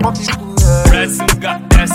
Pressing got that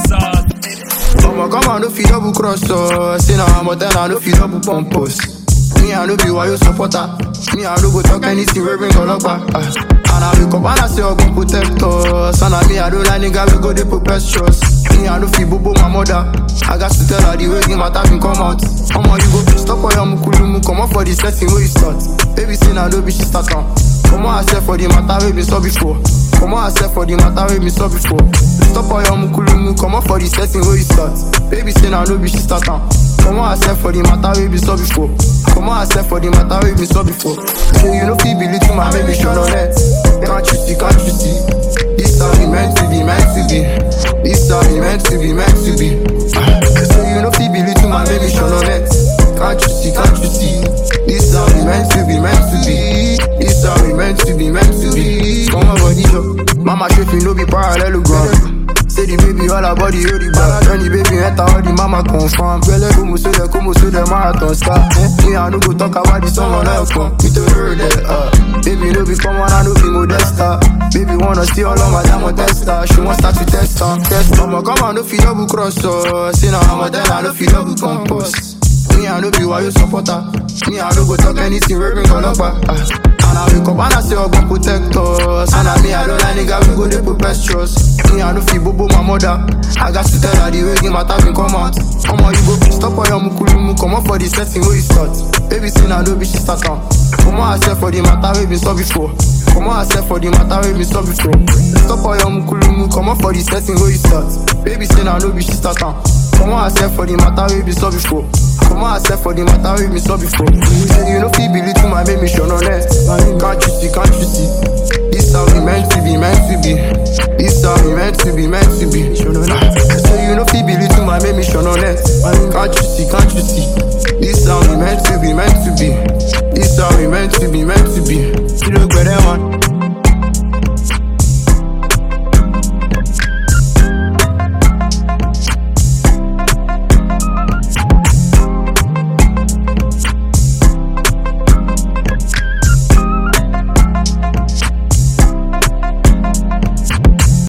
sauce. I'ma come and no fit double cross us. Say now I'm a ten, I no fit double pump us. Me I no be why you supporter. Me I no go talk anything we bring all up back. Uh. And I wake up and I say I gon protect us. And I me I don't like nigga we go dey preposterous. Me I no fit bobo my mother. I got to tell her the way the matter been come out. Omo you go stop for your mukulumu, come up for the setting where you start. Baby say now no be she start on. Come on, I said for the matter we been saw before. Come on, I said for the matter we been saw before. Stop all your mukulumu, come on for the setting where you start. Baby say now no be she start on. Come on, I said for the matter we been saw before. Come on, I said for the matter we been saw before. So you know feel believe to my baby show no net. Can't you see, can't you see? This how we meant to be, meant to be. This how we meant to be, meant to be. Ah, So you know feel believe to my baby show no net. Can't you see, can't you see? This how we meant to be, meant to be. This how we meant to be, meant to be. Come on, body show. Mama shape no be parallelogram. Say the baby all her body hold the back When the baby enter all the mama confirm Belle como so the como so the marathon start eh? Me I no go talk about the song on her come Me to her that uh Baby no be common I no be modesta Baby wanna see all of my diamond tester She want start to test her Test her I'ma come and no fit double cross her Say now I'm a ten I no fit double compost me, I no be why you supporter. Me, I no go talk anything, we bring all up. Uh. And I wake up and I say, I go protect us. And I me, I don't like nigga, we go dey preposterous. Me, I no feel bobo my mother. I got to tell her the way the matter been come out. Come on, you go stop all your mukulumu, come on for the setting where you start. Baby, say now, no be she start on. Come on, I said for the matter we been saw before. Come on, I said for the matter we been saw before. Stop all your mukulumu, come on for the setting where you start. Baby, say now, no be she start on. Come on, I said for the matter we been saw before. Come on, I said for the matter we been saw before. Say you know feel believe to my baby, show no less. Can't you see, can't you see? This how we meant to be, meant to be. This how we meant to be, meant to